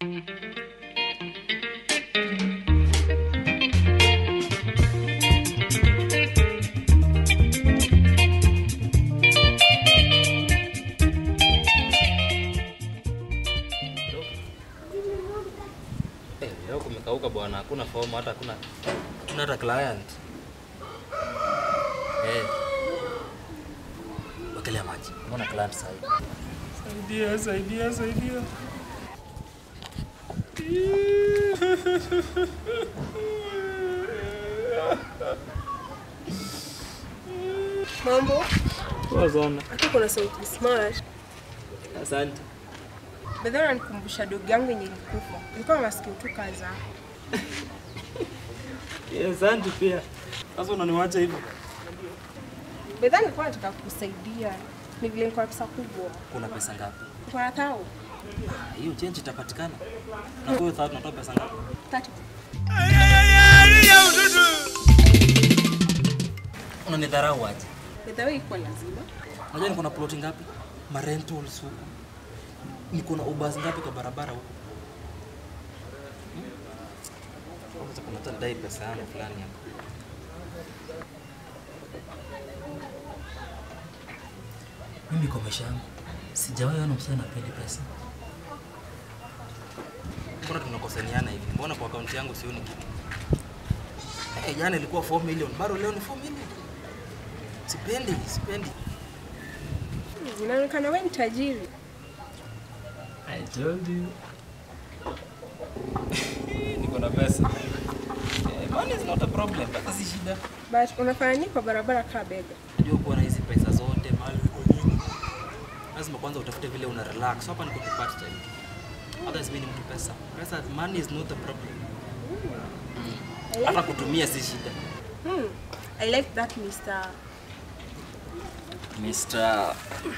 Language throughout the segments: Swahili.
Eh, leo kumekauka bwana, hakuna fomu hata hakuna hakuna hata client. Eh. Wekelea maji. Mbona client sasa hivi? Saidia, saidia, saidia. Mambo, Poa sana. hata kuna sauti smart. Asante. Bedha unanikumbusha dogo yangu yenye ilikufa. Ilikuwa masikio tu kaza. Eh, Asante pia. Sasa unaniwacha hivyo? Bedha nilikuwa nataka kukusaidia. Ni vile nilikuwa na pesa kubwa. Kuna pesa ngapi? Nilikuwa na thao. Ah, Hiyo change itapatikana. Na kwa hiyo sasa tunatoa pesa ngapi? Tatu. Unanidharau aje? Bedha wewe iko lazima. Unajua niko na ploti ngapi? Ma rentals huko. Niko na ubas ngapi kwa barabara huko? Hmm? Sasa kuna hata dai pesa yangu fulani hapa. Mimi kwa maisha yangu sijawahi ona msichana apendi pesa. Mbona tunakosaniana hivi? Mbona kwa akaunti yangu sioni kitu? Eh, jana ilikuwa 4 million, bado leo ni 4 million. Sipendi, sipendi. Inaonekana wewe ni tajiri. I told you. niko na pesa. Eh, money is not a problem, pesa si shida. But unafanya nini kwa barabara kaa bega? Unajua kuwa na hizi pesa zote mali uko nyingi. Lazima kwanza utafute vile una relax. Hapa niko tu part time. Otherwise mimi ni mtu pesa. Pesa money is not a problem. I like, Hata kutumia si shida. hmm, I like that Mr. Mr.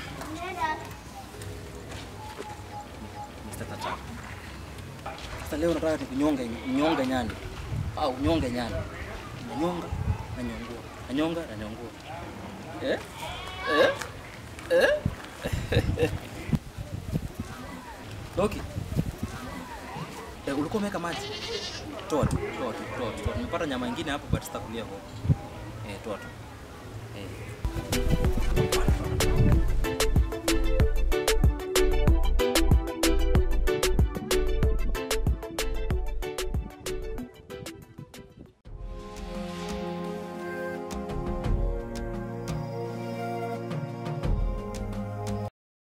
Mr. Tata. Sasa leo nataka nikunyonge nyonge nyani. Au nyonge nyani. Nanyonga na nyongua. Nanyonga na nyongua. Eh? Eh? Eh? Doki. Eh, ulikuwa umeweka maji? Toa tu, toa tu, toa tu. toa tu. Nimepata nyama ingine hapo but sitakulia huko. Eh, toa tu. Eh.